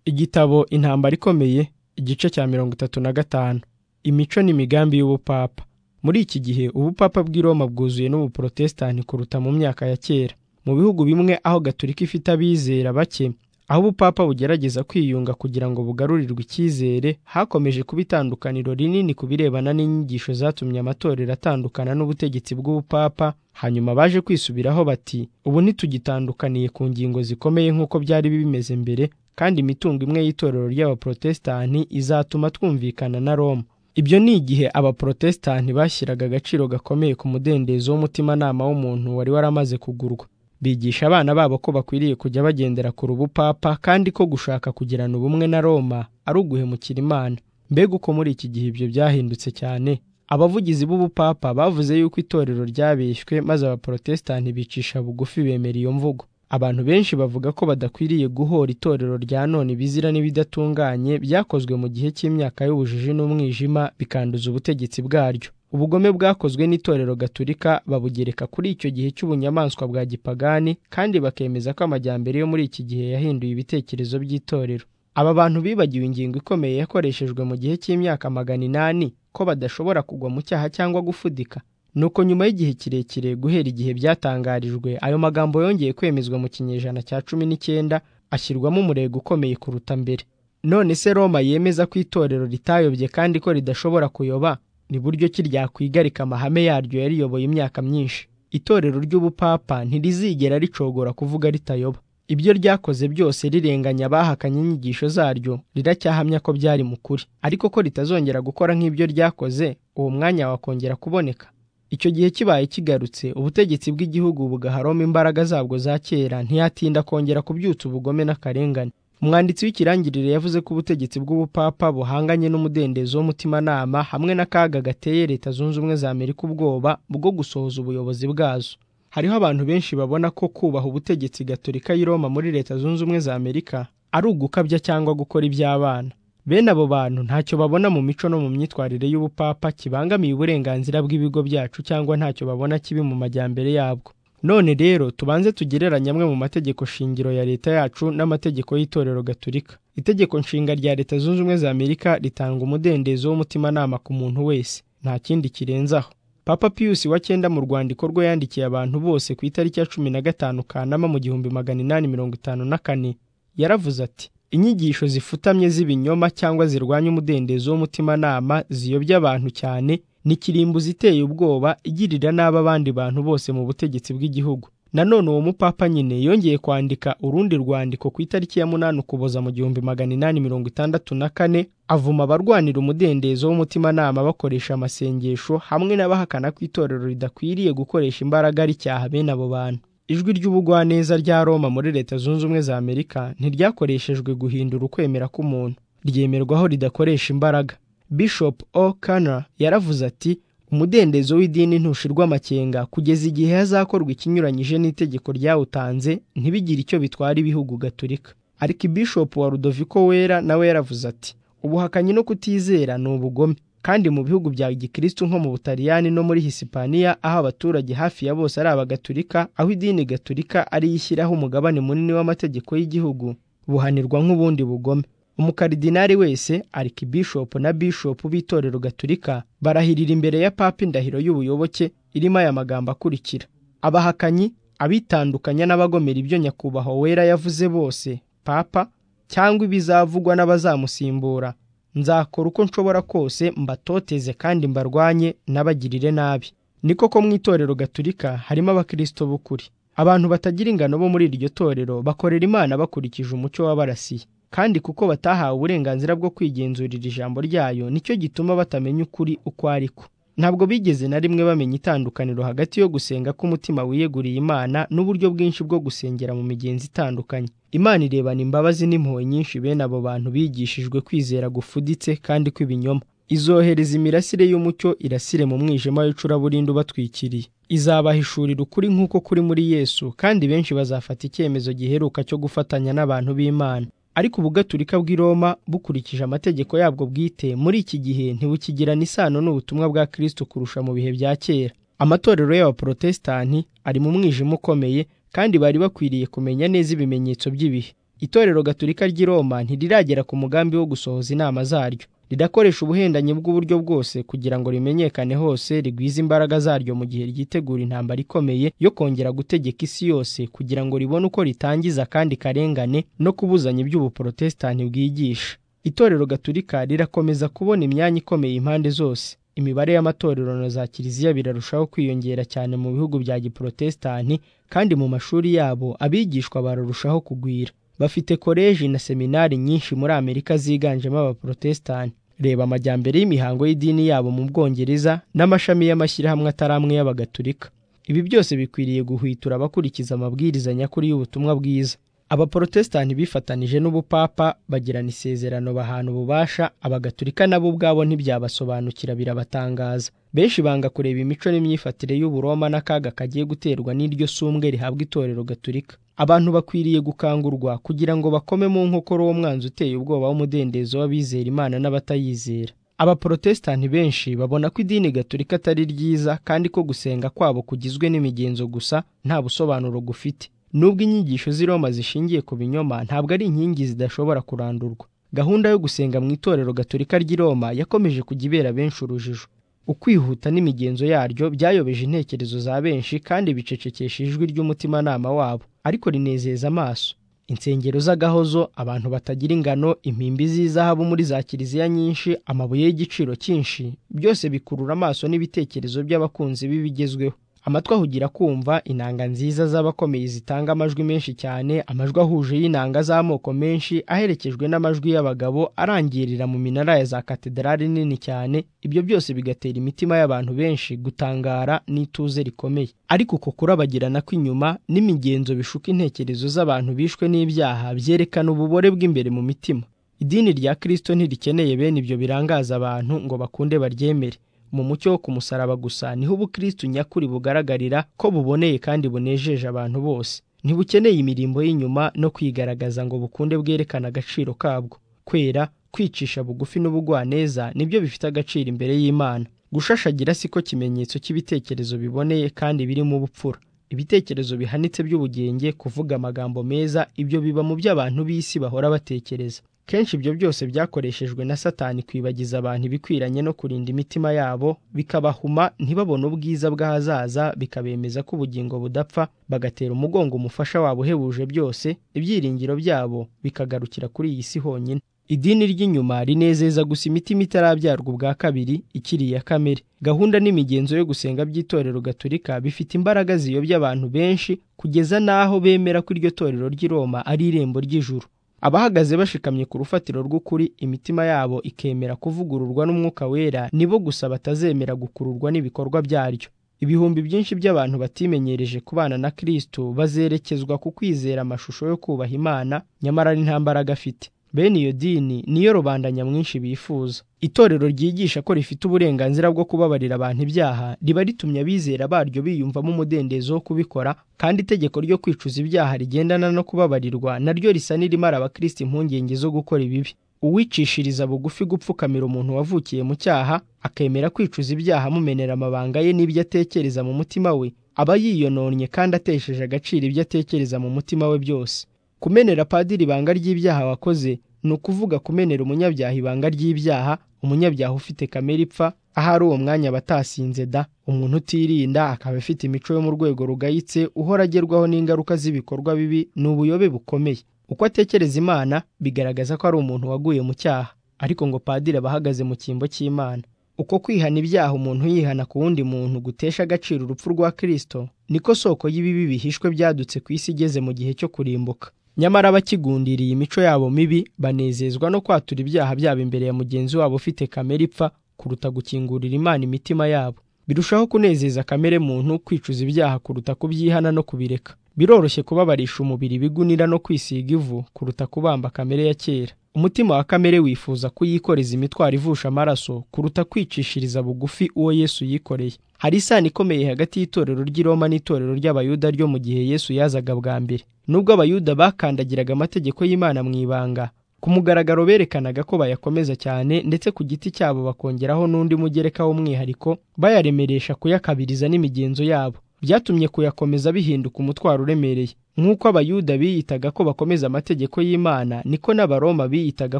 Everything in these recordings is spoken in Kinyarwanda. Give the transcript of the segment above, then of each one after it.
Igitabo Intambara ikomeye igice cya mirongo itatu na gatanu Imico n'imigambi y'ubupapa Muri iki gihe ubupapa bw'i Roma bwuzuye n'ubuprotestani kuruta mu myaka ya kera. Mu bihugu bimwe aho Gatolika ifite abizera bake, aho ubupapa bugerageza kwiyunga kugira ngo bugarurirwe icyizere, hakomeje kuba itandukaniro rinini ku birebana n'inyigisho zatumye amatorero atandukana n'ubutegetsi bw'ubupapa, hanyuma baje kwisubiraho bati ubu ntitugitandukaniye ku ngingo zikomeye nk'uko byari bimeze mbere, kandi imitungo imwe y'itorero ry'abaprotestani izatuma twumvikana na Roma. Ibyo ni igihe abaprotestani bashyiraga agaciro gakomeye ku mudendezo w'umutimanama w'umuntu wari waramaze kugurwa. Bigisha abana babo ko bakwiriye kujya bagendera kure ubupapa kandi ko gushaka kugirana ubumwe na Roma ari uguhemukira Imana. Mbega uko muri iki gihe ibyo byahindutse cyane! Abavugizi b'ubupapa bavuze yuko itorero ryabeshywe maze abaprotestani bicisha bugufi bemera iyo mvugo. Abantu benshi bavuga ko badakwiriye guhora itorero rya none ibizira n'ibidatunganye byakozwe mu gihe cy'imyaka y'ubujiji n'umwijima bikanduza ubutegetsi bwaryo. Ubugome bwakozwe n'itorero gaturika babugereka kuri icyo gihe cy'ubunyamaswa bwa gipagani kandi bakemeza ko amajyambere yo muri iki gihe yahinduye ibitekerezo by'itorero. Aba bantu bibagiwe ingingo ikomeye yakoreshejwe mu gihe cy'imyaka magana inani ko badashobora kugwa mu cyaha cyangwa gufudika. Nuko nyuma y'igihe kirekire guhera igihe byatangarijwe, ayo magambo yongeye kwemezwa mu kinyejana cya cumi n'icyenda ashyirwamo umurego ukomeye kuruta mbere. None se Roma yemeza ko itorero ritayobye kandi ko ridashobora kuyoba, ni buryo ki ryakwigarika amahame yaryo yariyoboye imyaka myinshi? Itorero ry'ubupapa ntirizigera ricogora kuvuga ritayoba. Ibyo ryakoze byose rirenganya abahakanye inyigisho zaryo, riracyahamya ko byari mu kuri. Ariko ko ritazongera gukora nk'ibyo ryakoze, uwo mwanya wakongera kuboneka. Icyo gihe kibaye kigarutse, ubutegetsi bw'igihugu bugaha Roma imbaraga zabwo za kera, ntiyatinda kongera kubyutsa ubugome n'akarengane. Umwanditsi w'ikirangirire yavuze ko ubutegetsi bw'ubupapa buhanganye n'umudendezo w'umutimanama hamwe n'akaga gateye Leta Zunze Ubumwe za Amerika ubwoba bwo gusohoza ubuyobozi bwazo. Hariho abantu benshi babona ko kubaha ubutegetsi gatorika y'i Roma muri Leta Zunze Ubumwe za Amerika ari ugukabya cyangwa gukora iby'abana. Bene abo bantu ntacyo babona mu mico no mu myitwarire y'ubupapa kibangamiye uburenganzira bw'ibigo byacu cyangwa ntacyo babona kibi mu majyambere yabwo. None rero tubanze tugereranye amwe mu mategeko shingiro ya leta yacu n'amategeko y'itorero gaturika. Itegeko nshinga rya Leta Zunze Ubumwe za Amerika ritanga umudendezo w'umutimanama ku muntu wese, nta kindi kirenze aho. Papa Pius wa cyenda mu rwandiko rwe yandikiye abantu bose ku itariki ya cumi na gatanu Kanama mu gihumbi magana inani mirongo itanu na kane, yaravuze ati inyigisho zifutamye z'ibinyoma cyangwa zirwanya umudendezo w'umutimanama ziyobya abantu cyane ni kirimbuzi iteye ubwoba igirira nabi abandi bantu bose mu butegetsi bw'igihugu nanone uwo mupapa nyine yongeye kwandika urundi rwandiko ku itariki ya munani ukuboza mu gihumbi magana inani mirongo itandatu na kane avuma abarwanira umudendezo w'umutimanama bakoresha amasengesho hamwe n'abahakana ko itorero ridakwiriye gukoresha imbaraga ricyaha bene abo bantu ijwi ry'ubugwaneza rya Roma muri Leta Zunze Ubumwe za Amerika ntiryakoreshejwe guhindura ukwemera k'umuntu ryemerwaho ridakoresha imbaraga Bishop O'Connor yaravuze ati umudendezo w'idini ntushirwa amakenga kugeza igihe hazakorwa ikinyuranyije n'itegeko ryawutanze ntibigire icyo bitwara ibihugu gaturika Archbishop wa Rudoviko Wera nawe yaravuze ati ubuhakanyi no kutizera ni ubugome kandi mu bihugu bya gikristo nko mu butaliyani no muri hisipaniya aho abaturage hafi ya bose ari abagatulika aho idini gaturika ari ishyiraho umugabane munini w'amategeko y'igihugu buhanirwa nk'ubundi bugome umukaridinari wese arikibishopu na bishopu b'itorero gaturika barahirira imbere ya papa indahiro y'ubuyoboke irimo aya magambo akurikira abahakanyi abitandukanya n'abagomera ibyo nyakubahwa wera yavuze bose papa cyangwa ibizavugwa n'abazamusimbura nzakora uko nshobora kose mbatoteze kandi mbarwanye n'abagirire nabi niko ko mu itorero gaturika harimo abakirisito b'ukuri abantu batagira ingano bo muri iryo torero bakorera imana bakurikije umucyo wabarasiye kandi kuko batahawe uburenganzira bwo kwigenzurira ijambo ryayo nicyo gituma batamenya ukuri uko ari ko ntabwo bigeze na rimwe bamenya itandukaniro hagati yo gusenga k'umutima wiyeguriye imana n'uburyo bwinshi bwo gusengera mu migenzi itandukanye imana irebana imbabazi n'impuhwe nyinshi bene abo bantu bigishijwe kwizera gufuditse kandi kw'ibinyoma izohereza imirasire y'umucyo irasire mu mwijima w'icuraburindi ubatwikiriye izabahishurira ukuri nk'uko kuri muri yesu kandi benshi bazafata icyemezo giheruka cyo gufatanya n'abantu b'imana ariko ubugaturika bw'i Roma bukurikije amategeko yabwo bwite muri iki gihe ntibukigirana isano n'ubutumwa bwa Kristo kurusha mu bihe bya kera amatorero y'abaprotestani ari mu mwijima ukomeye kandi bari bakwiriye kumenya neza ibimenyetso by'ibihe itorero gatolika ry'i roma ntiriragera ku mugambi wo gusohoza inama zaryo ridakoresha ubuhendanyi bw'uburyo bwose kugira ngo rimenyekane hose rigwize imbaraga zaryo mu gihe ryitegura intambara ikomeye yo kongera gutegeka isi yose kugira ngo ribone uko ritangiza kandi karengane no kubuzanya iby'ubuporotesitanti bwigisha itorero gatolika rirakomeza kubona imyanya ikomeye impande zose imibare y'amatorero na za kiliziya birarushaho kwiyongera cyane mu bihugu bya giporotesitanti kandi mu mashuri yabo abigishwa bararushaho kugwira bafite koleji na seminari nyinshi muri amerika ziganjemo abaporotesitanti reba amajyambere y'imihango y'idini yabo mu bwongereza n'amashami y'amashyirahamwe atari amwe y'abagatulika ibi byose bikwiriye guhwitura abakurikiza amabwiriza nyakuri y'ubutumwa bwiza abaporotesitanti bifatanije n'ubupapa bagirana isezerano bahana ububasha abagatulika nabo ubwabo ntibyabasobanukira birabatangaza benshi banga kureba imico n'imyifatire y'uburoma n'akaga kagiye guterwa n'iryo sumbwe rihabwa itorero gatulika abantu bakwiriye gukangurwa kugira ngo bakome mu nkokora uwo mwanzi uteye ubwoba w'umudendezo w'abizera imana n'abatayizera abaporotesitanti benshi babona ko idini gatolika atari ryiza kandi ko gusenga kwabo kugizwe n'imigenzo gusa nta busobanuro gufite nubwo inyigisho z'i roma zishingiye ku binyoma ntabwo ari inkingi zidashobora kurandurwa gahunda yo gusenga mu itorero gatolika ry'i roma yakomeje kujya ibera benshi urujijo ukwihuta n'imigenzo yaryo byayobeje intekerezo za benshi kandi bicecekesha ijwi ry'umutimanama wabo ariko rinezeza amaso insengero z'agahozo abantu batagira ingano impimbi z'izahabu muri za kiliziya nyinshi amabuye y'igiciro cyinshi byose bikurura amaso n'ibitekerezo by'abakunzi b'ibigezweho amatwi ahugira kumva inanga nziza z'abakomeye zitanga amajwi menshi cyane amajwi ahuje y'inanga z'amoko menshi aherekejwe n'amajwi y'abagabo arangirira mu minara ya za katedrali nini cyane ibyo byose bigatera imitima y'abantu benshi gutangara n'ituze rikomeye ariko uko kurabagirana kw'inyuma n'imigenzo bishuka intekerezo z'abantu bishwe n'ibyaha byerekana ububore bw'imbere mu mitima idini rya kirisito ntirikeneye bene ibyo birangaza abantu ngo bakunde baryemere mu mucyo wo kumusaraba gusa niho ubukristo nyakuri bugaragarira ko buboneye kandi bunejeje abantu bose ntibukeneye imirimbo y'inyuma no kwigaragaza ngo bukunde bwerekane agaciro kabwo kwera kwicisha bugufi n'ubugwaneza nibyo bifite agaciro imbere y'imana gushashagira siko kimenyetso cy'ibitekerezo biboneye kandi birimo ubupfura ibitekerezo bihanitse by'ubugenge kuvuga amagambo meza ibyo biba mu by'abantu b'isi bahora batekereza kenshi ibyo byose byakoreshejwe na satani kwibagiza abantu ibikwiranye no kurinda imitima yabo bikabahuma ntibabone ubwiza bw'ahazaza bikabemeza ko ubugingo budapfa bagatera umugongo umufasha wabo uhebuje byose ibyiringiro byabo bikagarukira kuri iyi si honyine idini ry'inyuma rinezeza gusa imitima itarabyarwa ubwa kabiri ikiri iya kamere gahunda n'imigenzo yo gusenga by'itorero gatolika bifite imbaraga ziyobya abantu benshi kugeza n'aho bemera ko iryo torero ry'i roma ari irembo ry'ijuru abahagaze bashikamye ku rufatiro rw'ukuri imitima yabo ikemera kuvugururwa n'umwuka wera nibo gusa batazemera gukururwa n'ibikorwa byaryo ibihumbi byinshi by'abantu batimenyereje kubana na kristo bazerekezwa ku kwizera amashusho yo kubaha imana nyamara ari nta mbaraga afite bene iyo dini niyo rubanda nyamwinshi bifuza itorero ryigisha ko rifite uburenganzira bwo kubabarira abantu ibyaha riba ritumye abizera baryo biyumvamo umudendezo wo kubikora kandi itegeko ryo kwicuza ibyaha rigendana no kubabarirwa naryo risa n'irimara abakristo impungenge zo gukora ibibi uwicishiriza bugufi gupfukamira umuntu wavukiye mu cyaha akemera kwicuza ibyaha amumenera amabanga ye n'ibyo atekereza mu mutima we aba yiyononnye kandi atesheje agaciro ibyo atekereza mu mutima we byose kumenera padiri ibanga ry'ibyaha wakoze ni ukuvuga kumenera umunyabyaha ibanga ry'ibyaha umunyabyaha ufite kamere ipfa ahari uwo mwanya abatasinze da umuntu utirinda akaba afite imico yo mu rwego rugayitse uhora agerwaho n'ingaruka z'ibikorwa bibi ni ubuyobe bukomeye uko atekereza imana bigaragaza ko ari umuntu waguye mu cyaha ariko ngo padiri aba ahagaze mu cyimbo cy'imana uko kwihana ibyaha umuntu yihana ku wundi muntu gutesha agaciro urupfu rwa kirisito niko soko y'ibibi bihishwe byadutse ku isi igeze mu gihe cyo kurimbuka nyamara abakigundiriye imico yabo mibi banezezwa no kwatura ibyaha byabo imbere ya mugenzi wabo ufite kamere ipfa kuruta gukingurira imana imitima yabo birushaho kunezeza kamere muntu kwicuza ibyaha kuruta kubyihana no kubireka biroroshye kubabarisha umubiri ibigunira no kwisiga ivu kuruta kubamba kamere ya kera umutima wa kamere wifuza kuyikoreza imitwaro ivusha amaraso kuruta kwicishiriza bugufi uwo yesu yikoreye hari isano ikomeye hagati y'itorero ry'i Roma n'itorero ry'abayuda ryo mu gihe yesu yazaga bwa mbere nubwo abayuda bakandagiraga amategeko y'imana mu ibanga ku mugaragaro berekanaga ko bayakomeza cyane ndetse ku giti cyabo bakongeraho n'undi mugereka w'umwihariko bayaremeresha kuyakabiriza n'imigenzo yabo byatumye kuyakomeza bihinduka umutwaro uremereye nk'uko abayuda biyitaga ko bakomeza amategeko y'imana niko n'abaroma biyitaga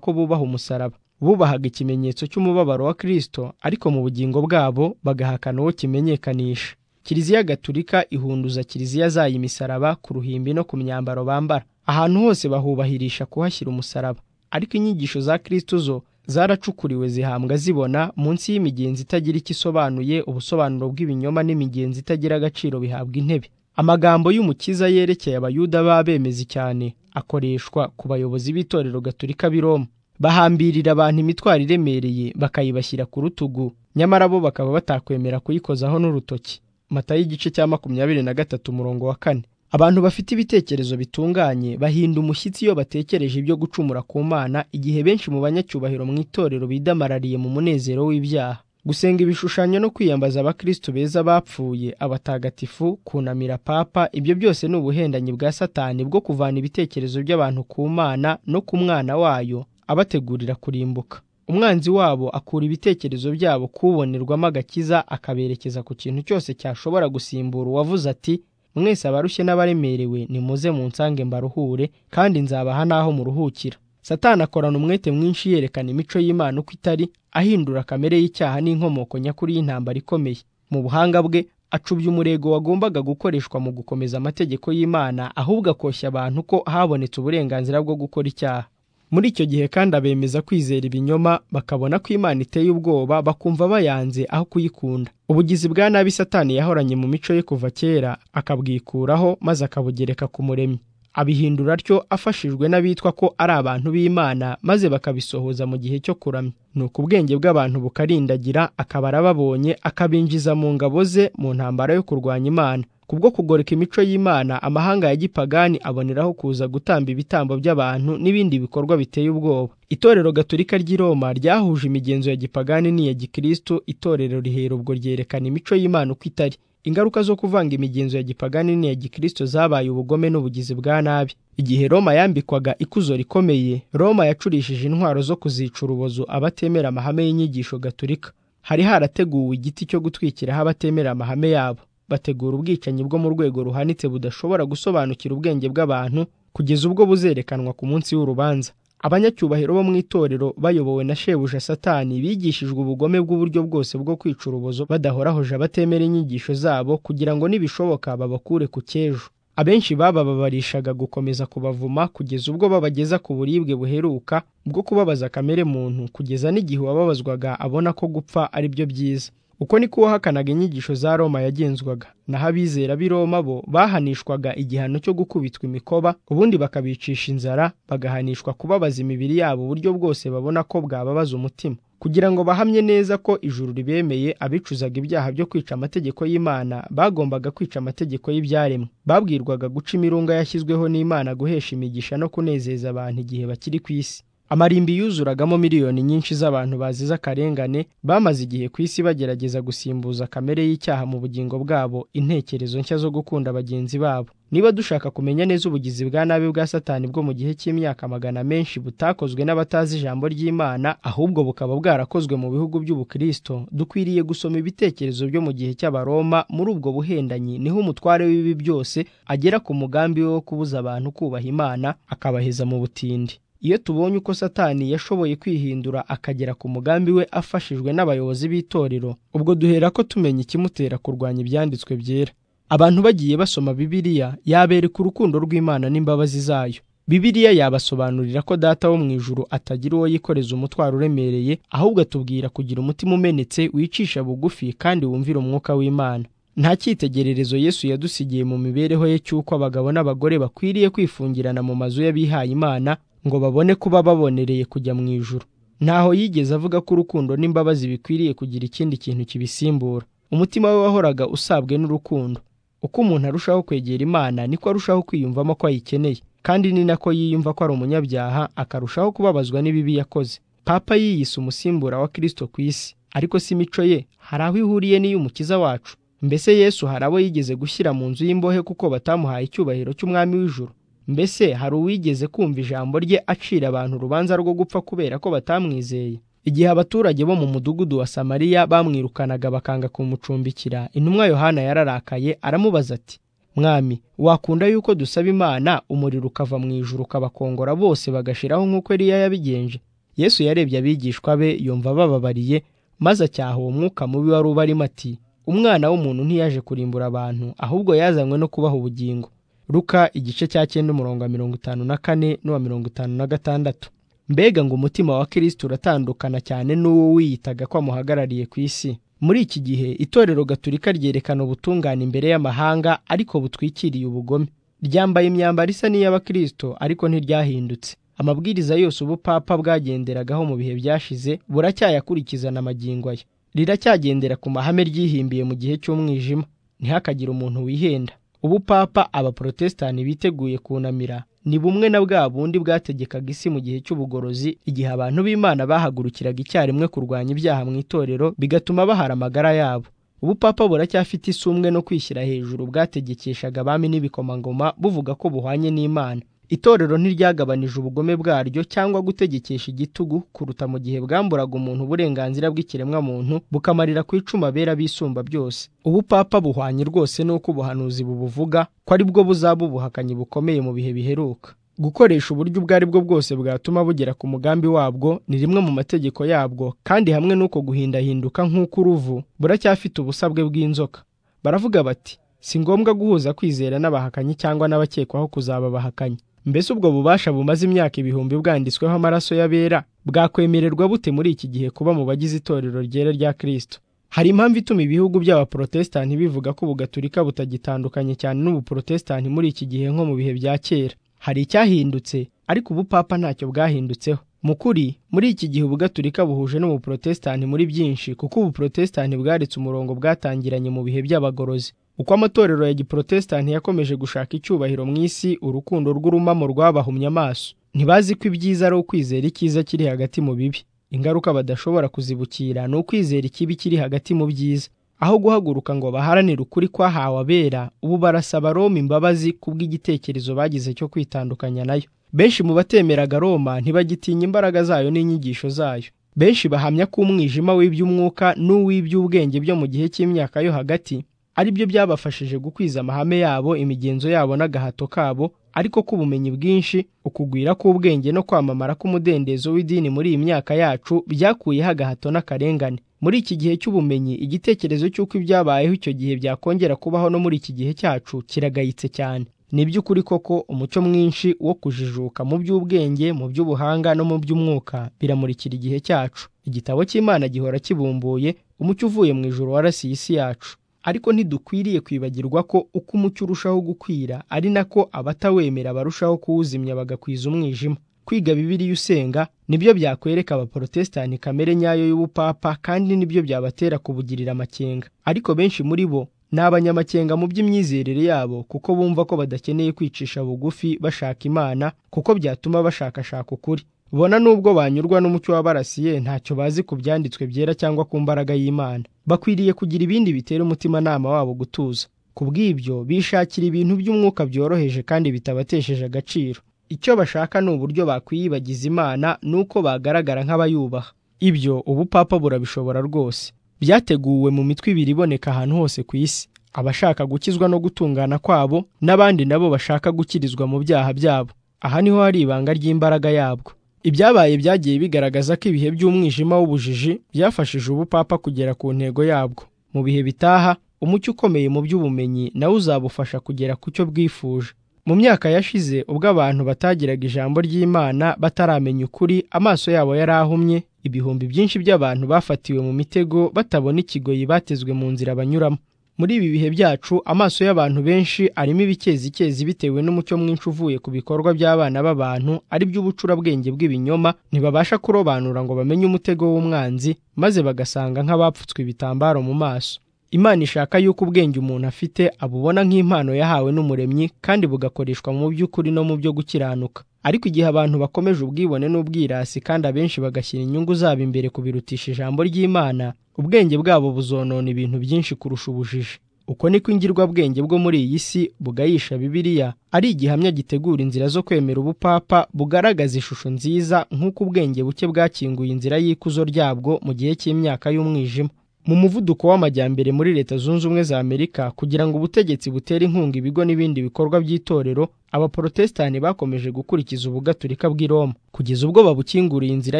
ko bubaha umusaraba bubahaga ikimenyetso cy'umubabaro wa kirisito ariko mu bugingo bwabo bagahakana uwo kimenyekanisha kiliziya gatulika ihunduza kiliziya zayo imisaraba ku ruhimbi no ku myambaro bambara ahantu hose bahubahirisha kuhashyira umusaraba ariko inyigisho za kirisito zo zaracukuriwe zihambwa zibona munsi y'imigenzi itagira icyo isobanuye ubusobanuro bw'ibinyoma n'imigenzi itagira agaciro bihabwa intebe amagambo y'umukiza yerekeye abayuda b'abemezi cyane akoreshwa ku bayobozi b'itorero gaturika b'i roma bahambirira abantu imitwaro iremereye bakayibashyira ku rutugu nyamara bo bakaba batakwemera kuyikozaho n'urutoki mata y'igice cya makumyabiri na gatatu umurongo wa kane abantu bafite ibitekerezo bitunganye bahinda umushyitsi iyo batekereje ibyo gucumura ku mana igihe benshi mu banyacyubahiro mu itorero bidamarariye mu munezero w'ibyaha gusenga ibishushanyo no kwiyambaza abakristo beza bapfuye abatagatifu kunamira papa ibyo byose ni ubuhendanyi bwa satani bwo kuvana ibitekerezo by'abantu ku mana no ku mwana wayo abategurira kurimbuka umwanzi wabo akura ibitekerezo byabo kubonerwamo agakiza akaberekeza ku kintu cyose cyashobora gusimbura uwavuze ati mwese abarushye n'abaremerewe nimuze munsange mbaruhure kandi nzabaha n'aho muruhukira satani akorana umwete mwinshi yerekana imico y'imana uko itari ahindura kamere y'icyaha n'inkomoko nyakuri y'intambara ikomeye mu buhanga bwe acubya umurego wagombaga gukoreshwa mu gukomeza amategeko y'imana ahubwo akoshya abantu ko habonetse uburenganzira bwo gukora icyaha muri icyo gihe kandi abemeza kwizera ibinyoma bakabona ko imana iteye ubwoba bakumva bayanze aho kuyikunda ubugizi bwa nabi satani yahoranye mu mico ye kuva kera akabwikuraho maze akabugereka ku muremyi abihindura atyo afashijwe n'abitwa ko ari abantu b'imana maze bakabisohoza mu gihe cyo kuramya ni uko ubwenge bw'abantu bukarindagira akaba arababonye akabinjiza mu ngabo ze mu ntambara yo kurwanya imana kubwo kugoreka imico y'imana amahanga ya gipagani aboneraho kuza gutamba ibitambo by'abantu n'ibindi bikorwa biteye ubwoba itorero gaturika ry'i roma ryahuje imigenzo ya gipagani n'iya gikristo itorero rihera ubwo ryerekana imico y'imana uko itari ingaruka zo kuvanga imigenzo ya gipagani n'iya gikristo zabaye ubugome n'ubugizi bwa nabi igihe roma yambikwaga ikuzo rikomeye roma yacurishije intwaro zo kuzica urubozo abatemera amahame y'inyigisho gaturika hari harateguwe igiti cyo gutwikiraho abatemera amahame yabo bategura ubwicanyi bwo mu rwego ruhanitse budashobora gusobanukira ubwenge bw'abantu kugeza ubwo buzerekanwa ku munsi w'urubanza abanyacyubahiro bo mu itorero bayobowe na shebuja satani bigishijwe ubugome bw'uburyo bwose bwo kwica urubozo badahorahoje abatemera inyigisho zabo kugira ngo nibishoboka babakure ku cyejo abenshi babababarishaga gukomeza kubavuma kugeza ubwo babageza ku buribwe buheruka bwo kubabaza kamere muntu kugeza n'igihe uwababazwaga abona ko gupfa ari byo byiza uko niko uwahakanaga inyigisho za roma yagenzwaga naho abizera b'i roma bo bahanishwaga igihano cyo gukubitwa imikoba ubundi bakabicisha inzara bagahanishwa kubabaza imibiri yabo uburyo bwose babona ko bwababaza umutima kugira ngo bahamye neza ko ijuru ribemeye abicuzaga ibyaha byo kwica amategeko y'imana bagombaga kwica amategeko y'ibyaremwe babwirwaga guca imirunga yashyizweho n'imana guhesha imigisha no kunezeza abantu igihe bakiri ku isi amarimbi yuzuragamo miliyoni nyinshi z'abantu bazize akarengane bamaze igihe ku isi bagerageza gusimbuza kamere y'icyaha mu bugingo bwabo intekerezo nshya zo gukunda bagenzi babo niba dushaka kumenya neza ubugizi bwa nabi bwa satani bwo mu gihe cy'imyaka magana menshi butakozwe n'abatazi ijambo ry'imana ahubwo bukaba bwarakozwe mu bihugu by'ubukristo dukwiriye gusoma ibitekerezo byo mu gihe cy'abaroma muri ubwo buhendanyi niho umutware w'ibi byose agera ku mugambi we wo kubuza abantu kubaha imana akabaheza mu butindi iyo tubonye uko satani yashoboye kwihindura akagera ku mugambi we afashijwe n'abayobozi b'itorero ubwo duhera ko tumenya ikimutera kurwanya ibyanditswe byera abantu bagiye basoma bibiliya yabereka urukundo rw'imana n'imbabazi zayo bibiliya yabasobanurira ko data wo mu ijuru atagira uwo yikoreza umutwaro uremereye ahubwo atubwira kugira umutima umenetse wicisha bugufi kandi wumvira umwuka w'imana nta cyitegererezo yesu yadusigiye mu mibereho ye cy'uko abagabo n'abagore bakwiriye kwifungirana mu mazu y'abihaye imana ngo babone kuba babonereye kujya mu ijuru ntaho yigeze avuga ko urukundo n'imbabazi bikwiriye kugira ikindi kintu kibisimbura umutima we wahoraga usabwe n'urukundo uko umuntu arushaho kwegera imana niko arushaho kwiyumvamo ko ayikeneye kandi ni nako yiyumva ko ari umunyabyaha akarushaho kubabazwa n'ibibi yakoze papa yiyise umusimbura wa kirisito ku isi ariko si imico ye hari aho ihuriye n'iy'umukiza wacu mbese yesu hari abo yigeze gushyira mu nzu y'imbohe kuko batamuhaye icyubahiro cy'umwami w'ijuru mbese hari uwigeze kumva ijambo rye acira abantu urubanza rwo gupfa kubera ko batamwizeye igihe abaturage bo mu mudugudu wa samariya bamwirukanaga bakanga kumucumbikira intumwa yohana yararakaye aramubaza ati mwami wakunda yuko dusaba imana umuriro ukava mu ijuru ukabakongora bose bagashiraho nk'uko eriya yabigenje yesu yarebye abigishwa be yumva bababariye maze acyaha uwo mwuka mubi wari ubarimo ati umwana w'umuntu ntiyaje kurimbura abantu ahubwo yazanywe no kubaha ubugingo ruka igice cya cyenda umurongo wa mirongo itanu na kane n'uwa mirongo itanu na gatandatu mbega ngo umutima wa kirisiti uratandukana cyane n'uwo wiyitaga ko amuhagarariye ku isi muri iki gihe itorero gaturika ryerekana ubutungane imbere y'amahanga ariko butwikiriye ubugome ryambaye imyambaro isa n'iy'abakirisito ariko ntiryahindutse amabwiriza yose ubupapa bwagenderagaho mu bihe byashize buracyayakurikizana amagingo ye riracyagendera ku mahame ryihimbiye mu gihe cy'umwijima ntihakagire umuntu wihenda ubupapa abaporotesitanti biteguye kunamira ni bumwe na bwa bundi bwategekaga isi mu gihe cy'ubugorozi igihe abantu b'imana bahagurukiraga icyarimwe kurwanya ibyaha mu itorero bigatuma bahara amagara yabo ubupapa buracyafite isumbwe no kwishyira hejuru bwategekeshaga abami n'ibikomangoma buvuga ko buhwanye n'imana itorero ntiryagabanije ubugome bwaryo cyangwa gutegekesha igitugu kuruta mu gihe bwamburaga umuntu uburenganzira bw'ikiremwamuntu bukamarira ku icuma bera bisumba byose ubupapa buhwanye rwose n'uko ubuhanuzi bubuvuga ko ari bwo buzaba ubuhakanyi bukomeye mu bihe biheruka gukoresha uburyo ubwo ari bwo bwose bwatuma bugera ku mugambi wabwo ni rimwe mu mategeko yabwo kandi hamwe n'uko guhindahinduka nk'uko uruvu buracyafite ubusabwe bw'inzoka baravuga bati si ngombwa guhuza kwizera n'abahakanyi cyangwa n'abakekwaho kuzaba abahakanyi mbese ubwo bubasha bumaze imyaka ibihumbi bwanditsweho amaraso y'abera bwakwemererwa bute muri iki gihe kuba mu bagize itorero ryera rya kirisito hari impamvu ituma ibihugu by'abaporotesitanti bivuga ko ubugaturika butagitandukanye cyane n'ubuporotesitanti muri iki gihe nko mu bihe bya kera hari icyahindutse ariko ubupapa ntacyo bwahindutseho mu kuri muri iki gihe ubugaturika buhuje n'ubuporotesitanti muri byinshi kuko ubuporotesitanti bwaretse umurongo bwatangiranye mu bihe by'abagorozi uko amatorero ya giporotesitanti yakomeje gushaka icyubahiro mu isi urukundo rw'urumamo rwabahumye amaso ntibazi ko ibyiza ari ukwizera icyiza kiri hagati mu bibi ingaruka badashobora kuzibukira ni ukwizera ikibi kiri hagati mu byiza aho guhaguruka ngo baharanire ukuri kwahawe abera ubu barasaba roma imbabazi kubw'igitekerezo bagize cyo kwitandukanya nayo benshi mu batemeraga roma ntibagitinya imbaraga zayo n'inyigisho zayo benshi bahamya ko umwijima w'iby'umwuka n'uw'iby'ubwenge byo mu gihe cy'imyaka yo hagati ari byo byabafashije gukwiza amahame yabo imigenzo yabo n'agahato kabo ariko k'ubumenyi bwinshi ukugwira k'ubwenge no kwamamara k'umudendezo w'idini muri iyi myaka yacu byakuyeho agahato n'akarengane muri iki gihe cy'ubumenyi igitekerezo cy'uko ibyabayeho icyo gihe byakongera kubaho no muri iki gihe cyacu kiragayitse cyane ni by'ukuri koko umuco mwinshi wo kujijuka mu by'ubwenge mu by'ubuhanga no mu by'umwuka biramurikira igihe cyacu igitabo cy'imana gihora kibumbuye umucyo uvuye mu ijoro warasiye isi yacu ariko ntidukwiriye kwibagirwa ko uko umucyo urushaho gukwira ari nako abatawemera barushaho kuwuzimya bagakwiza umwijima kwiga bibiriya usenga nibyo byakwereka abaporotesitanti kamere nyayo y'ubupapa kandi nibyo byabatera kubugirira amakenga ariko benshi muri bo ni abanyamakenga mu by'imyizerere yabo kuko bumva ko badakeneye kwicisha bugufi bashaka imana kuko byatuma bashakashaka ukuri bona nubwo banyurwa n'umucyo wabarasiye ntacyo bazi ku byanditswe byera cyangwa ku mbaraga y'imana bakwiriye kugira ibindi bitera umutimanama wabo gutuza ku bw'ibyo bishakira ibintu by'umwuka byoroheje kandi bitabatesheje agaciro icyo bashaka ni uburyo bakwiyibagiza imana n'uko bagaragara nk'abayubaha ibyo ubupapa burabishobora rwose byateguwe mu mitwe ibiri iboneka ahantu hose ku isi abashaka gukizwa no gutungana kwabo n'abandi nabo bashaka gukirizwa mu byaha byabo aha niho hari ibanga ry'imbaraga yabwo ibyabaye byagiye bigaragaza ko ibihe by'umwijima w'ubujiji byafashije ubupapa kugera ku ntego yabwo mu bihe bitaha umucyo ukomeye mu by'ubumenyi nawe uzabufasha kugera ku cyo bwifuje mu myaka yashize ubwo abantu batagiraga ijambo ry'imana bataramenya ukuri amaso yabo yari ahumye ibihumbi byinshi by'abantu bafatiwe mu mitego batabona ikigoyi batezwe mu nzira banyuramo muri ibi bihe byacu amaso y'abantu benshi arimo ibikezi bitewe n'umucyo mwinshi uvuye ku bikorwa by'abana b'abantu ari by'ubucurabwenge bw'ibinyoma ntibabasha kurobanura ngo bamenye umutego w'umwanzi maze bagasanga nk'abapfutswe ibitambaro mu maso imana ishaka yuko ubwenge umuntu afite abubona nk'impano yahawe n'umuremyi kandi bugakoreshwa mu by'ukuri no mu byo gukiranuka ariko igihe abantu bakomeje ubwibone n'ubwirasi kandi abenshi bagashyira inyungu zabo imbere kubirutisha ijambo ry'imana ubwenge bwabo buzonona ibintu byinshi kurusha ubujiji uko niko ingirwabwenge bwo muri iyi si bugayisha bibiliya ari igihamya gitegura inzira zo kwemera ubupapa bugaragaza ishusho nziza nk'uko ubwenge buke bwakinguye inzira y'ikuzo ryabwo mu gihe cy'imyaka y'umwijima mu muvuduko w'amajyambere muri leta zunze ubumwe za amerika kugira ngo ubutegetsi butere inkunga ibigo n'ibindi bikorwa by'itorero abaporotesitani bakomeje gukurikiza ubugaturika bw'i roma kugeza ubwo babukinguriye inzira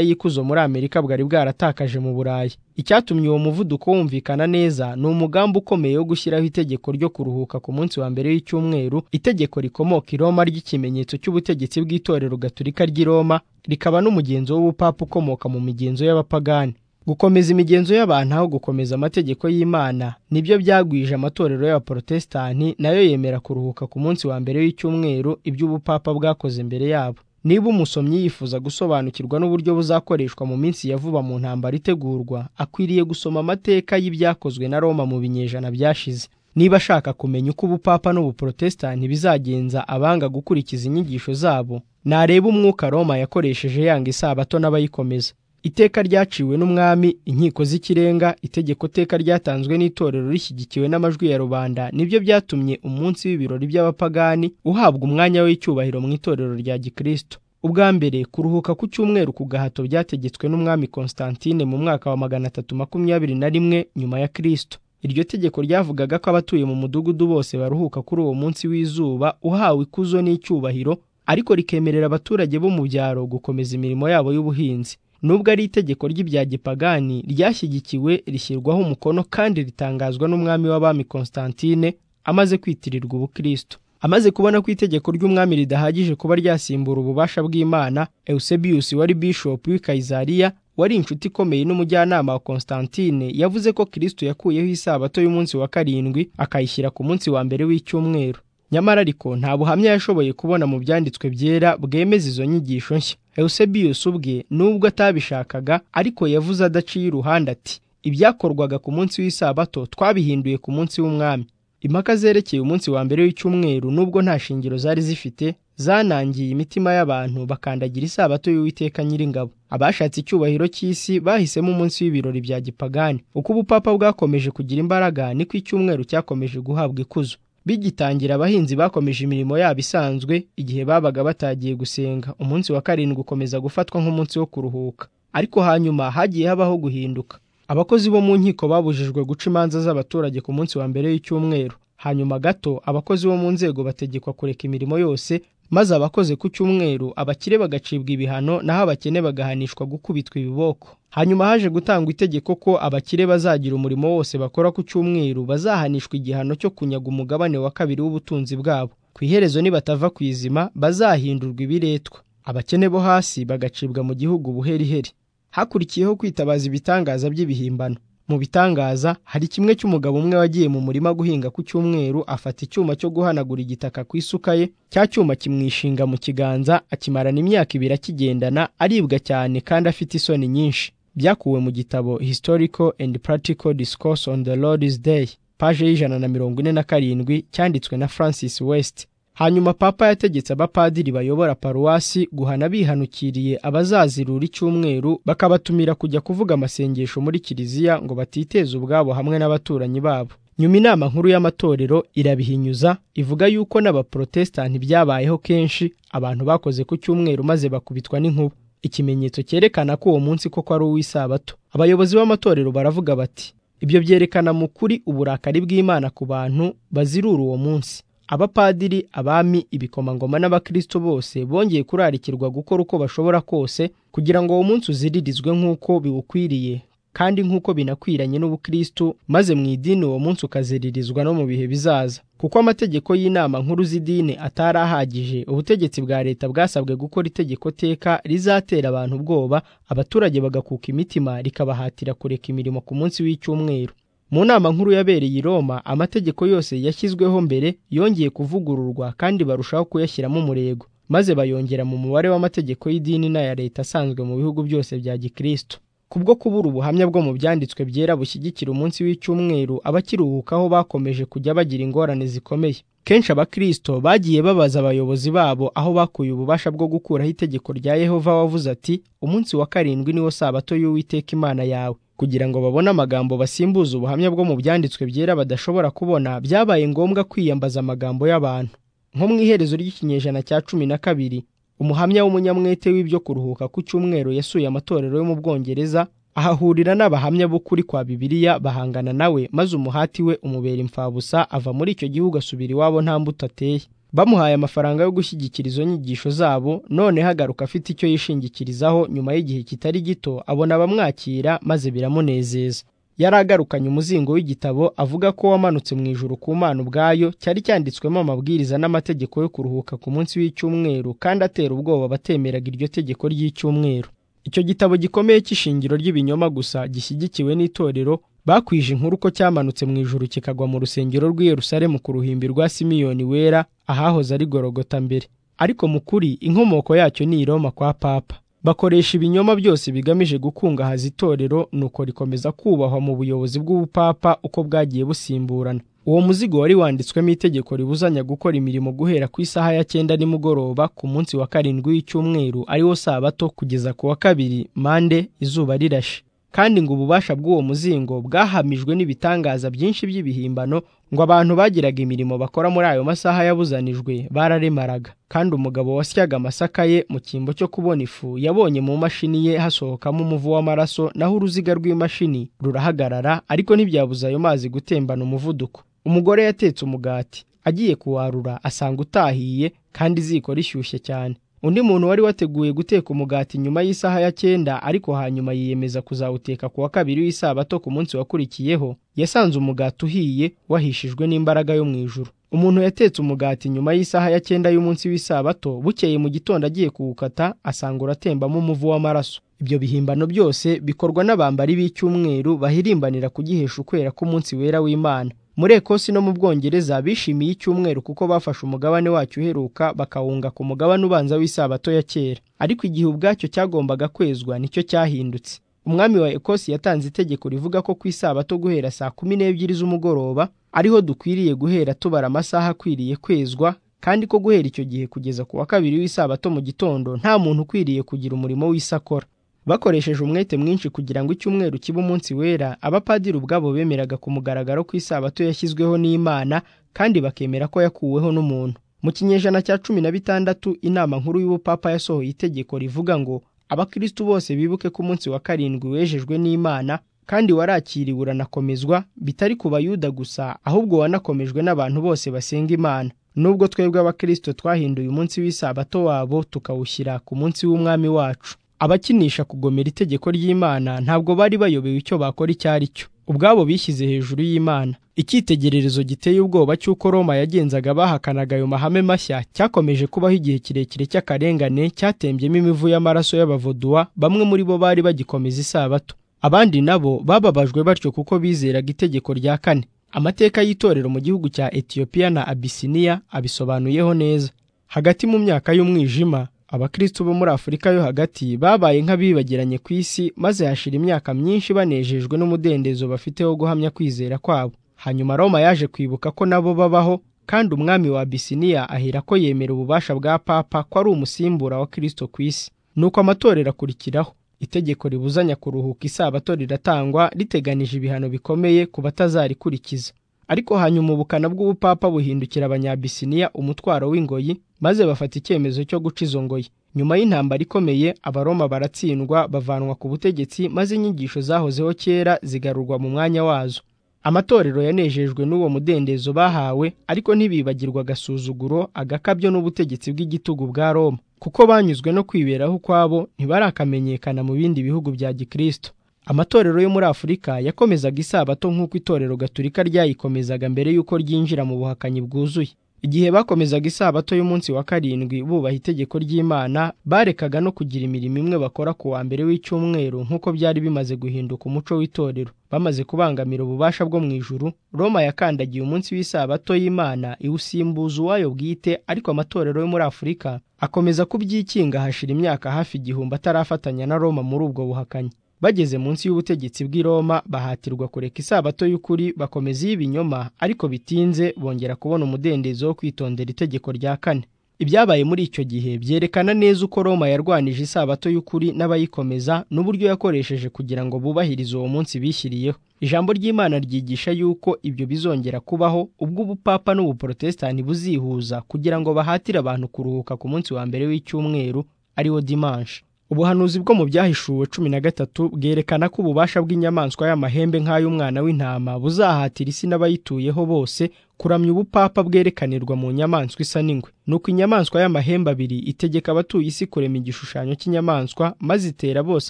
y'ikuzo muri amerika bwari bwaratakaje mu burayi icyatumye uwo muvuduko wumvikana neza ni umugambi ukomeye wo gushyiraho itegeko ryo kuruhuka ku munsi wa mbere w'icyumweru itegeko rikomoka i roma ry'ikimenyetso cy'ubutegetsi bw'itorero gaturika ry'i roma rikaba n'umugenzo w'ubupapa ukomoka mu migenzo y'abapagani gukomeza imigenzo y'abantu aho gukomeza amategeko y'imana nibyo byagwije amatorero y'abaporotesitanti nayo yemera kuruhuka ku munsi wa mbere w'icyumweru iby'ubupapa bwakoze mbere yabo niba umusomyi yifuza gusobanukirwa n'uburyo buzakoreshwa mu minsi ya vuba mu ntambara itegurwa akwiriye gusoma amateka y'ibyakozwe na roma mu binyejana byashize niba ashaka kumenya uko ubupapa n'ubuporotesitanti bizagenza abanga gukurikiza inyigisho zabo nareba umwuka roma yakoresheje yanga isabato n'abayikomeza iteka ryaciwe n'umwami inkiko z'ikirenga itegeko teka ryatanzwe n'itorero rishyigikiwe n'amajwi ya rubanda nibyo byatumye umunsi w'ibirori by'abapagani uhabwa umwanya w'icyubahiro mu itorero rya gikristo ubwa mbere kuruhuka ku cyumweru ku gahato byategetswe n'umwami constantine mu mwaka wa magana atatu makumyabiri na rimwe nyuma ya kristo iryo tegeko ryavugaga ko abatuye mu mudugudu bose baruhuka kuri uwo munsi w'izuba uhawe ikuzo n'icyubahiro ariko rikemerera abaturage bo mu byaro gukomeza imirimo yabo y'ubuhinzi nubwo ari itegeko ry'ibya gipagani ryashyigikiwe rishyirwaho umukono kandi ritangazwa n'umwami w'abami Constantine amaze kwitirirwa ubukristo amaze kubona ko itegeko ry'umwami ridahagije kuba ryasimbura ububasha bw'imana Eusebius wari bishop w'i Kayizariya wari inshuti ikomeye n'umujyanama wa Constantine yavuze ko Kristo yakuyeho isabato y'umunsi wa karindwi akayishyira ku munsi wa mbere w'icyumweru nyamara ariko nta buhamya yashoboye kubona mu byanditswe byera bwemeza izo nyigisho nshya Eusebius ubwe nubwo atabishakaga ariko yavuze adaciye iruhande ati ibyakorwaga ku munsi w'isabato twabihinduye ku munsi w'umwami impaka zerekeye umunsi wa mbere w'icyumweru nubwo nta shingiro zari zifite zanangiye imitima y'abantu bakandagira isabato y'uwiteka nyiringabo abashatse icyubahiro cy'isi bahisemo umunsi w'ibirori bya gipagani uko ubupapa bwakomeje kugira imbaraga niko icyumweru cyakomeje guhabwa ikuzo bigitangira abahinzi bakomeje imirimo yabo isanzwe igihe babaga batagiye gusenga umunsi wa karindwi ukomeza gufatwa nk'umunsi wo kuruhuka ariko hanyuma hagiye habaho guhinduka abakozi bo mu nkiko babujijwe guca imanza z'abaturage ku munsi wa mbere w'icyumweru hanyuma gato abakozi bo mu nzego bategekwa kureka imirimo yose maze abakoze ku cyumweru abakire bagacibwa ibihano naho abakene bagahanishwa gukubitwa ibiboko hanyuma haje gutangwa itegeko ko abakire bazagira umurimo wose bakora ku cyumweru bazahanishwa igihano cyo kunyaga umugabane wa kabiri w'ubutunzi bwabo ku iherezo nibatava ku izima bazahindurwa ibiretwa abakene bo hasi bagacibwa mu gihugu buheriheri hakurikiyeho kwitabaza ibitangaza by'ibihimbano mu bitangaza hari kimwe cy'umugabo umwe wagiye mu murima guhinga ku cyumweru afata icyuma cyo guhanagura igitaka ku isuka ye cya cyuma kimwishinga mu kiganza akimarana imyaka ibiri akigendana aribwa cyane kandi afite isoni nyinshi byakuwe mu gitabo historical and practical discourse on the lord's day paje y'ijana na mirongo ine na karindwi cyanditswe na francis west hanyuma papa yategetse abapadiri bayobora paruwasi guhana bihanukiriye abazazirura icyumweru bakabatumira kujya kuvuga amasengesho muri kiliziya ngo batiteze ubwabo hamwe n'abaturanyi babo nyuma inama nkuru y'amatorero irabihinyuza ivuga yuko n'abaporotesitanti byabayeho kenshi abantu bakoze ku cyumweru maze bakubitwa n'inkuba ikimenyetso cyerekana ko uwo munsi koko ari uw'isabato abayobozi b'amatorero baravuga bati ibyo byerekana mu kuri uburakari bw'imana ku bantu bazirura uwo munsi abapadiri abami ibikomangoma n'abakristo bose bongeye kurarikirwa gukora uko bashobora kose kugira ngo uwo munsi uziririzwe nk'uko biwukwiriye kandi nk'uko binakwiranye n'ubukristo maze mu idini uwo munsi ukaziririzwa no mu bihe bizaza kuko amategeko y'inama nkuru z'idini atari ahagije ubutegetsi bwa leta bwasabwe gukora itegeko teka rizatera abantu ubwoba abaturage bagakuka imitima rikabahatira kureka imirimo ku munsi w'icyumweru mu nama nkuru yabereye i Roma amategeko yose yashyizweho mbere yongeye kuvugururwa kandi barushaho kuyashyiramo umurego maze bayongera mu mubare w'amategeko y'idini n'aya leta asanzwe mu bihugu byose bya gikristo kubwo kubura ubuhamya bwo mu byanditswe byera bushyigikira umunsi w'icyumweru abakiruhukaho bakomeje kujya bagira ingorane zikomeye kenshi abakirisito bagiye babaza abayobozi babo aho bakuye ububasha bwo gukuraho itegeko rya yehova wavuze ati umunsi wa karindwi niwo sabato y'uwiteka imana yawe kugira ngo babone amagambo basimbuza ubuhamya bwo mu byanditswe byera badashobora kubona byabaye ngombwa kwiyambaza amagambo y'abantu nko mu iherezo ry'ikinyejana cya cumi na kabiri umuhamya w'umunyamwete w'ibyo kuruhuka ku cyumweru yasuye amatorero yo mu bwongereza ahahurira n'abahamya b'ukuri kwa bibiliya bahangana nawe maze umuhati we umubera imfabusa ava muri icyo gihugu asubira iwabo nta mbuto ateye bamuhaye amafaranga yo gushyigikira izo nyigisho zabo none hagaruka afite icyo yishingikirizaho nyuma y'igihe kitari gito abona abamwakira maze biramunezeza yari agarukanye umuzingo w'igitabo avuga ko wamanutse mu ijuru ku mana ubwayo cyari cyanditswemo amabwiriza n'amategeko yo kuruhuka ku munsi w'icyumweru kandi atera ubwoba abatemeraga iryo tegeko ry'icyumweru icyo gitabo gikomeye cy'ishingiro ry'ibinyoma gusa gishyigikiwe n'itorero bakwije inkuru ko cyamanutse mu ijuru kikagwa mu rusengero rw'i Yerusalemu ku ruhimbi rwa simiyoni wera ahahoze ari gorogota mbere ariko mu kuri inkomoko yacyo ni i Roma kwa papa bakoresha ibinyoma byose bigamije gukungahaza itorero nuko rikomeza kubahwa mu buyobozi bw'ubupapa uko bwagiye busimburana uwo muzigo wari wanditswemo itegeko ribuzanya gukora imirimo guhera ku isaha ya cyenda nimugoroba ku munsi wa karindwi w'icyumweru ariwo sabato kugeza ku wa kabiri mande izuba rirashe kandi ngo ububasha bw'uwo muzingo bwahamijwe n'ibitangaza byinshi by'ibihimbano ngo abantu bagiraga imirimo bakora muri ayo masaha yabuzanijwe bararemaraga kandi umugabo wasyaga amasaka ye mu cyimbo cyo kubona ifu yabonye mu mashini ye hasohokamo umuvu w'amaraso naho uruziga rw'imashini rurahagarara ariko ntibyabuza ayo mazi gutembana umuvuduko umugore yatetse umugati agiye kuwarura asanga utahiye kandi iziko rishyushye cyane undi muntu wari wateguye guteka umugati nyuma y'isaha ya cyenda ariko hanyuma yiyemeza kuzawuteka ku wa kabiri w'isabato ku munsi wakurikiyeho yasanze umugati uhiye wahishijwe n'imbaraga yo mu ijuru umuntu yatetse umugati nyuma y'isaha ya cyenda y'umunsi w'isabato bukeye mu gitondo agiye kuwukata asanga uratembamo umuvu w'amaraso ibyo bihimbano byose bikorwa n'abambari b'icyumweru bahirimbanira kugihesha ukwera k'umunsi wera w'imana muri ekosi no mu bwongereza bishimiye icyumweru kuko bafashe umugabane wacyo uheruka bakawunga ku mugabane ubanza w'isabato ya kera ariko igihe ubwacyo cyagombaga kwezwa nicyo cyahindutse umwami wa ekosi yatanze itegeko rivuga ko ku isabato guhera saa kumi n'ebyiri z'umugoroba ariho dukwiriye guhera tubara amasaha akwiriye kwezwa kandi ko guhera icyo gihe kugeza ku wa kabiri w'isabato mu gitondo nta muntu ukwiriye kugira umurimo w'isakora bakoresheje umwete mwinshi kugira ngo icyumweru kibe umunsi wera abapadiri ubwabo bemeraga ku mugaragaro ko isabato yashyizweho n'imana kandi bakemera ko yakuweho n'umuntu mu kinyejana cya cumi na bitandatu inama nkuru y'ubupapa yasohoye itegeko rivuga ngo abakristu bose bibuke ko umunsi wa karindwi wejejwe n'imana kandi warakiriwe uranakomezwa bitari ku bayuda gusa ahubwo wanakomejwe n'abantu bose basenga imana nubwo twebwe abakristo twahinduye umunsi w'isabato wabo tukawushyira ku munsi w'umwami wacu abakinisha kugomera itegeko ry'imana ntabwo bari bayobewe icyo bakora icyo ari cyo ubwabo bishyize hejuru y'imana icyitegererezo giteye ubwoba cy'uko roma yagenzaga bahakanaga ayo mahame mashya cyakomeje kubaho igihe kirekire cy'akarengane cyatembyemo imivu y'amaraso y'abavuduwa bamwe muri bo bari bagikomeza isabato abandi nabo bababajwe batyo kuko bizeraga itegeko rya kane amateka y'itorero mu gihugu cya etiyopiya na abisiniya abisobanuyeho neza hagati mu myaka y'umwijima abakristo bo muri afurika yo hagati babaye nk'abibagiranye ku isi maze hashira imyaka myinshi banejejwe n'umudendezo bafite wo guhamya kwizera kwabo hanyuma roma yaje kwibuka ko nabo babaho kandi umwami wa abisiniya ahera ko yemera ububasha bwa papa ko ari umusimbura wa kristo ku isi nuko amatorero akurikiraho itegeko ribuzanya kuruhuka isabato riratangwa riteganije ibihano bikomeye ku batazarikurikiza ariko hanyuma ubukana bw'ubupapa buhindukira abanyabisiniya umutwaro w'ingoyi maze bafata icyemezo cyo guca izo ngoyi nyuma y'intambara ikomeye abaroma baratsindwa bavanwa ku butegetsi maze inyigisho zahozeho kera zigarurwa mu mwanya wazo amatorero yanejejwe n'uwo mudendezo bahawe ariko ntibibagirwa agasuzuguro agakabyo n'ubutegetsi bw'igitugu bwa roma kuko banyuzwe no kwiberaho ukwabo ntibarakamenyekana mu bindi bihugu bya gikristo amatorero yo muri afurika yakomezaga isabato nk'uko itorero gaturika ryayikomezaga mbere y'uko ryinjira mu buhakanyi bwuzuye igihe bakomezaga isabato y'umunsi wa karindwi bubaha itegeko ry'imana barekaga no kugira imirimo imwe bakora ku wa mbere w'icyumweru nk'uko byari bimaze guhinduka umuco w'itorero bamaze kubangamira ububasha bwo mu ijuru roma yakandagiye umunsi w'isabato y'imana iwusimbuza uwayo bwite ariko amatorero yo muri afurika akomeza kubyikinga hashira imyaka hafi igihumbi atarafatanya na roma muri ubwo buhakanyi bageze munsi y'ubutegetsi bw'i Roma bahatirwa kureka isabato y'ukuri bakomeza iy'ibinyoma ariko bitinze bongera kubona umudendezo wo kwitondera itegeko rya kane ibyabaye muri icyo gihe byerekana neza uko Roma yarwanije isabato y'ukuri n'abayikomeza n'uburyo yakoresheje kugira ngo bubahirize uwo munsi bishyiriyeho ijambo ry'imana ryigisha yuko ibyo bizongera kubaho ubwo ubupapa n'ubuporotesitanti buzihuza kugira ngo bahatire abantu kuruhuka ku munsi wa mbere w'icyumweru ariwo dimanshi ubuhanuzi bwo mu byahishuwe cumi na gatatu bwerekana ko ububasha bw'inyamaswa y'amahembe nk'ay'umwana w'intama buzahatira isi n'abayituyeho bose kuramya ubupapa bwerekanirwa mu nyamaswa isa n'ingwe nuko inyamaswa y'amahembe abiri itegeka abatuye isi kurema igishushanyo cy'inyamaswa maze itera bose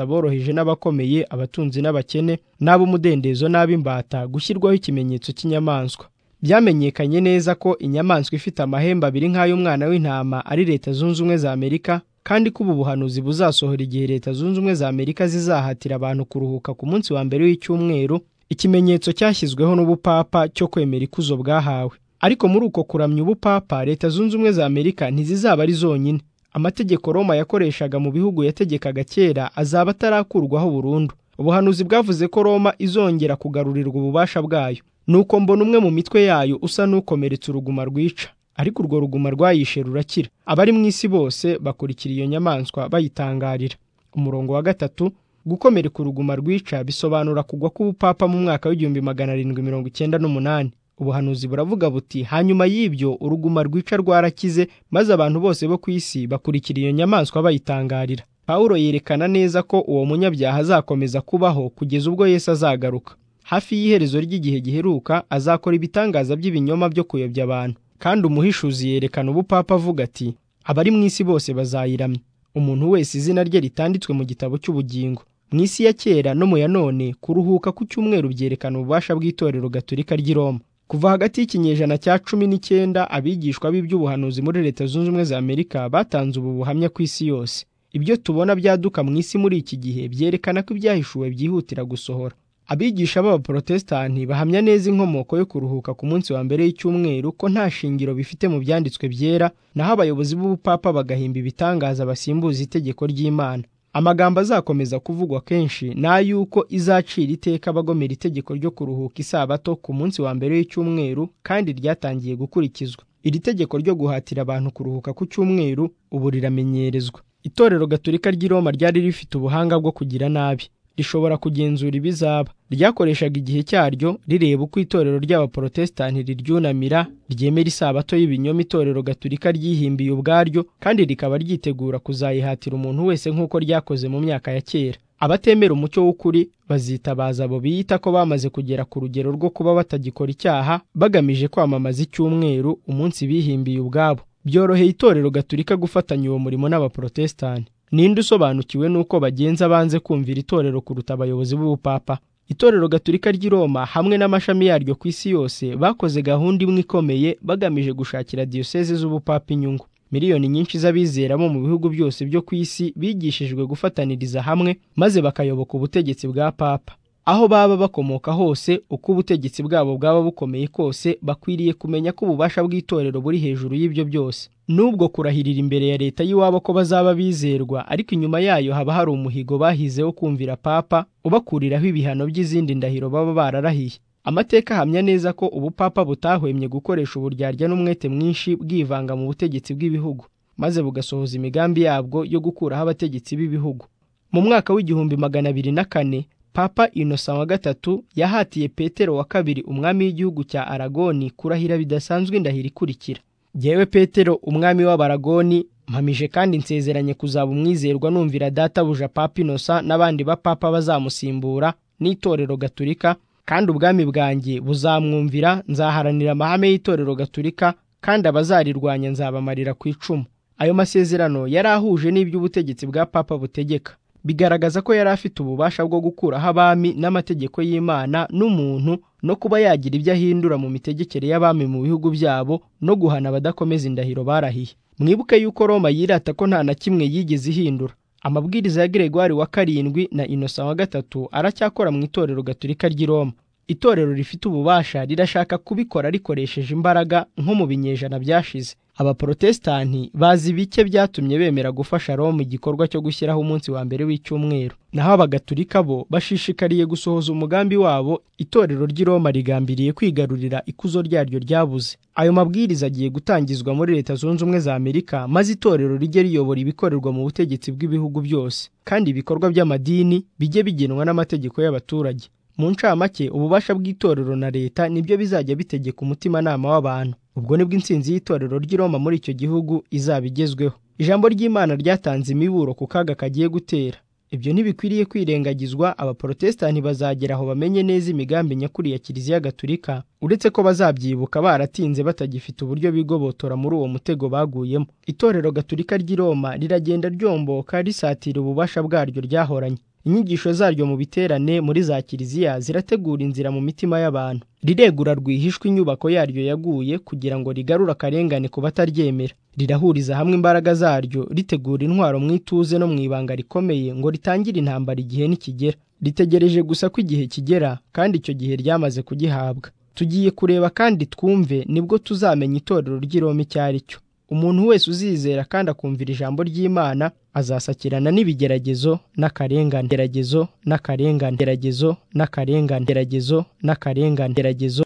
aboroheje n'abakomeye abatunzi n'abakene n'ab'umudendezo n'ab'imbata gushyirwaho ikimenyetso cy'inyamaswa byamenyekanye neza ko inyamaswa ifite amahembe abiri nk'ay'umwana w'intama ari leta zunze ubumwe za amerika kandi ko ubu buhanuzi buzasohora igihe leta zunze ubumwe za amerika zizahatira abantu kuruhuka ku munsi wa mbere w'icyumweru ikimenyetso cyashyizweho n'ubupapa cyo kwemera ikuzo bwahawe ariko muri uko kuramya ubupapa leta zunze ubumwe za amerika ntizizaba ari zonyine amategeko roma yakoreshaga mu bihugu yategekaga kera azaba atarakurwaho burundu ubuhanuzi bwavuze ko roma izongera kugarurirwa ububasha bwayo nuko mbona umwe mu mitwe yayo usa n'ukomeretse uruguma rwica ariko urwo ruguma rwayishe rurakira abari mu isi bose bakurikira iyo nyamaswa bayitangarira umurongo wa gatatu gukomereka uruguma rwica bisobanura kugwa k'ubupapa mu mwaka w'igihumbi magana arindwi mirongo icyenda n'umunani ubuhanuzi buravuga buti hanyuma y'ibyo uruguma rwica rwarakize maze abantu bose bo ku isi bakurikira iyo nyamaswa bayitangarira pawulo yerekana neza ko uwo munyabyaha azakomeza kubaho kugeza ubwo yesu azagaruka hafi y'iherezo ry'igihe giheruka azakora ibitangaza by'ibinyoma byo kuyobya abantu kandi umuhishuzi yerekana ubupapa avuga ati abari mu isi bose bazayiramya umuntu wese izina rye ritanditswe mu gitabo cy'ubugingo mu isi ya kera no mu ya none kuruhuka ku cyumweru byerekana ububasha bw'itorero gatolika ry'i Roma kuva hagati y'ikinyejana cya cumi n'icyenda abigishwa b'iby'ubuhanuzi muri leta zunze ubumwe za amerika batanze ubu buhamya ku isi yose ibyo tubona byaduka mu isi muri iki gihe byerekana ko ibyahishuwe byihutira gusohora abigisha b'abaporotesitanti bahamya neza inkomoko yo kuruhuka ku munsi wa mbere y'icyumweru ko nta shingiro bifite mu byanditswe byera naho abayobozi b'ubupapa bagahimba ibitangaza basimbuza itegeko ry'imana amagambo azakomeza kuvugwa kenshi ni ay'uko izacira iteka bagomera itegeko ryo kuruhuka isabato ku munsi wa mbere y'icyumweru kandi ryatangiye gukurikizwa iri tegeko ryo guhatira abantu kuruhuka ku cyumweru ubu riramenyerezwa itorero gatolika ry'i roma ryari rifite ubuhanga bwo kugira nabi rishobora kugenzura ibizaba ryakoreshaga igihe cyaryo rireba uko itorero ry'abaporotesitanti riryunamira ryemera isabato y'ibinyoma itorero gaturika ryihimbiye ubwaryo kandi rikaba ryitegura kuzayihatira umuntu wese nk'uko ryakoze mu myaka ya kera abatemera umucyo w'ukuri bazitabaza abo biyita ko bamaze kugera ku rugero rwo kuba batagikora icyaha bagamije kwamamaza icyumweru umunsi bihimbiye ubwabo byoroheye itorero gaturika gufatanya uwo murimo n'abaporotesitanti ninde usobanukiwe n'uko bagenza banze kumvira itorero kuruta abayobozi b'ubupapa itorero gaturika ry'i roma hamwe n'amashami yaryo ku isi yose bakoze gahunda imwe ikomeye bagamije gushakira diyoseze z'ubupapa inyungu miliyoni nyinshi z'abizera bo mu bihugu byose byo ku isi bigishijwe gufataniriza hamwe maze bakayoboka ubutegetsi bwa papa aho baba bakomoka hose uko ubutegetsi bwabo bwaba bukomeye kose bakwiriye kumenya ko ububasha bw'itorero buri hejuru y'ibyo byose nubwo kurahirira imbere ya leta y'iwabo ko bazaba bizerwa ariko inyuma yayo haba hari umuhigo bahize wo kumvira papa ubakuriraho ibihano by'izindi ndahiro baba bararahiye amateka ahamya neza ko ubupapa butahwemye gukoresha uburyarya n'umwete mwinshi bwivanga mu butegetsi bw'ibihugu maze bugasohoza imigambi yabwo yo gukuraho abategetsi b'ibihugu mu mwaka w'igihumbi magana abiri na kane papa innocent wa gatatu yahatiye petero wa kabiri umwami w'igihugu cya aragoni kurahira bidasanzwe indahiro ikurikira jyewe petero umwami w'abaragoni mpamije kandi nsezeranye kuzaba umwizerwa numvira databuja papa innocent n'abandi bapapa bazamusimbura n'itorero gaturika kandi ubwami bwanjye buzamwumvira nzaharanira amahame y'itorero gaturika kandi abazarirwanya nzabamarira ku icumu ayo masezerano yari ahuje n'iby'ubutegetsi bwa papa butegeka bigaragaza ko yari afite ububasha bwo gukuraho abami n'amategeko y'imana n'umuntu no kuba yagira ibyo ahindura mu mitegekere y'abami mu bihugu byabo no guhana abadakomeza indahiro barahiye mwibuke yuko roma yirata ko nta na kimwe yigeze ihindura amabwiriza ya Gregoire wa karindwi na innocent wa gatatu aracyakora mu itorero gaturika ry'i roma itorero rifite ububasha rirashaka kubikora rikoresheje imbaraga nko mu binyejana byashize abaporotesitanti bazi bike byatumye bemera gufasha roma igikorwa cyo gushyiraho umunsi wa mbere w'icyumweru naho abagatulika bo bashishikariye gusohoza umugambi wabo itorero ry'i roma rigambiriye kwigarurira ikuzo ryaryo ryabuze ayo mabwiriza agiye gutangizwa muri leta zunze ubumwe za amerika maze itorero rijye riyobora ibikorerwa mu butegetsi bw'ibihugu byose kandi ibikorwa by'amadini bijye bigenwa n'amategeko y'abaturage mu ncamake ububasha bw'itorero na leta nibyo bizajya bitegeka umutimanama w'abantu ubwo nibwo insinzi y'itorero ry'i roma muri icyo gihugu izaba igezweho ijambo ry'imana ryatanze imiburo ku kaga kagiye gutera ibyo ntibikwiriye kwirengagizwa abaporotesitanti bazagera aho bamenye neza imigambi nyakuri ya kiliziya gaturika uretse ko bazabyibuka baratinze batagifite uburyo bigobotora muri uwo mutego baguyemo itorero gaturika ry'i roma riragenda ryomboka risatira ububasha bwaryo ryahoranye inyigisho zaryo mu biterane muri za kiliziya zirategura inzira mu mitima y'abantu riregura rwihishwa inyubako yaryo yaguye kugira ngo rigarure akarengane ku bataryemera rirahuriza hamwe imbaraga zaryo ritegura intwaro mu ituze no mu ibanga rikomeye ngo ritangire intambara igihe nikigera ritegereje gusa ko igihe kigera kandi icyo gihe ryamaze kugihabwa tugiye kureba kandi twumve nibwo tuzamenya itorero ry'iroma icyo ari cyo umuntu wese uzizera kandi akumvira ijambo ry'imana azasakirana n'ibigeragezo n'akarengane geragezo n'akarengane geragezo n'akarengane geragezo n'akarengane geragezo